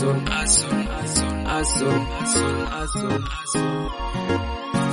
hustle, hustle, hustle, hustle, hustle, hustle, hustle.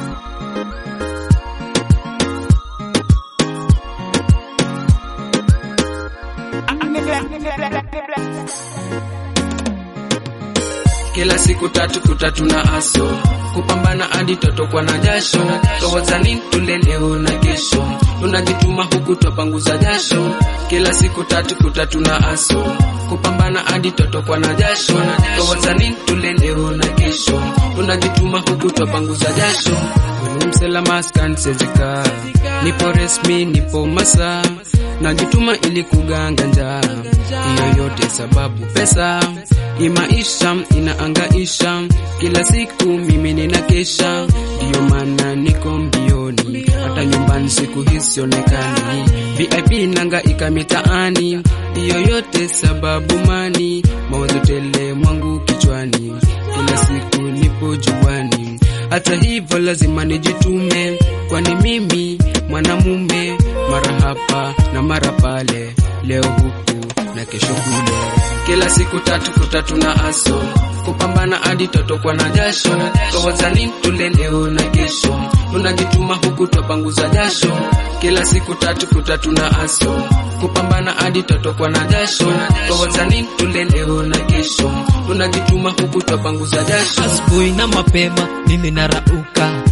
Kila siku tatu kutatu na aso kupambana hadi totokwa na jasho towazani tule leo na kesho tunajituma huku twapanguza jasho kila siku tatu kutatu na aso kupambana hadi totokwa na jasho towazani tule leo na kesho tunajituma huku twapanguza jasho msela maskan sezika nipo resmi nipo masa najituma ili kuganga njaa hiyo yote sababu pesa hii maisha inaangaisha kila siku mimi nina kesha ndiyo maana niko mbioni hata nyumbani siku hisionekani vip nangaika mitaani hiyo yote sababu mani mawazo tele mwangu kichwani kila siku nipo juani hata hivyo lazima nijitume kwani mimi mwanamume mara hapa na mara pale leo huku na kesho kule kila siku tatu kutatu na aso kupambana hadi totokwa na jasho towazani tule leo na kesho tunajituma huku twapanguza jasho kila siku tatu kutatu na aso kupambana hadi totokwa na jasho towazani tule leo na kesho tunajituma huku twapanguza jasho asubuhi na mapema mimi narauka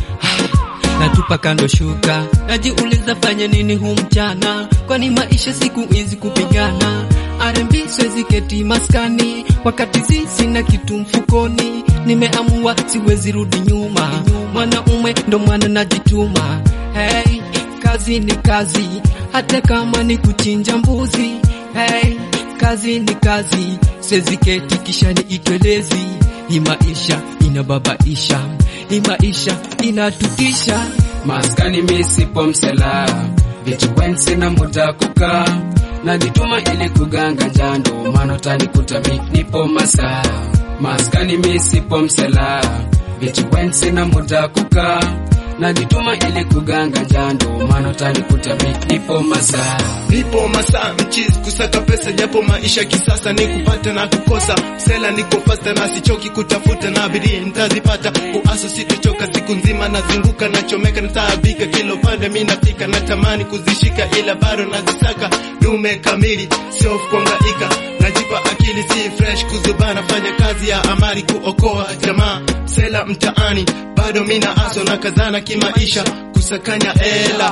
natupa kando shuka najiuliza fanya nini hu mchana kwani maisha siku hizi kupigana R&B siwezi keti maskani wakati sisi na kitu mfukoni nimeamua siwezi rudi nyuma mwanaume ndo mwana najituma hey, kazi ni kazi hata kama ni kuchinja mbuzi hey, kazi ni kazi siwezi keti kisha ni itwelezi hii maisha inababaisha hii maisha inatutisha maskani misipo msela vitu wensi na muda kukaa najituma ili kuganga njando maana utanikuta mi nipo masaa maskani misipo msela vitu wensi na muda kukaa najituma ili kuganga njando maana utanikuta mi nipo masaa nipo masaa mchizi kusaka pesa japo maisha kisasa ni kupata na kukosa sela niko fasta na sichoki kutafuta na bidii nitazipata uaso sitochoka siku nzima nazunguka nachomeka nataabika kila upande mi nafika natamani kuzishika ila bado nazisaka dume kamili sio kuangaika najipa akili si fresh kuzubana fanya kazi ya amali kuokoa jamaa sela mtaani bado mina aso na kazana kimaisha kusakanya ela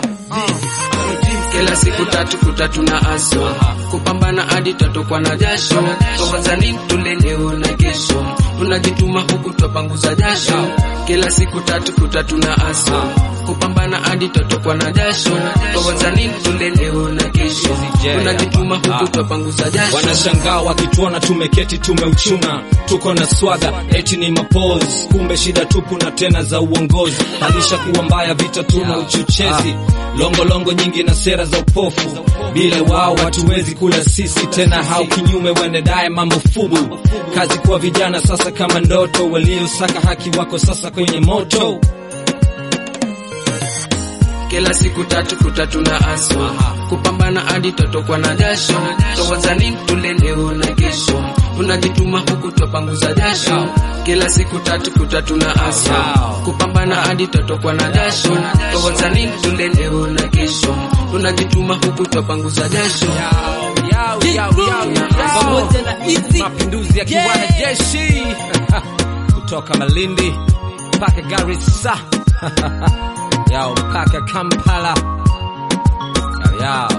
kila siku tatu kutatu na aso kupambana hadi tatokwa na jasho towazani tule leo na kesho tunajituma huku twapanguza jasho kila siku tatu kutatu na aso kupambana hadi tatokwa na jasho towazani tule leo na kesho tunajituma huku twapanguza jasho wanashangaa wakituona tumeketi tumeuchuna tuko na swaga eti ni mapose kumbe shida tupu na tena za uongozi halisha kuwa mbaya vita tuna uchochezi longolongo longo nyingi na sera za upofu bila wao hatuwezi kula sisi tena hao kinyume waendedaye mambo fubu kazi kwa vijana sasa kama ndoto waliosaka haki wako sasa kwenye moto kila siku tatu kutatu na aso kupambana hadi totokwa na jasho towazani tule leo na kesho tunajituma huku twapanguza jasho kila siku tatu kutatu na aso kupambana hadi totokwa na jasho towazani tule leo na kesho tunajituma huku twapanguza jasho pamoja na hizi mapinduzi ya kiwana jeshi kutoka malindi mpaka garissa yao mpaka kampala yao, yao.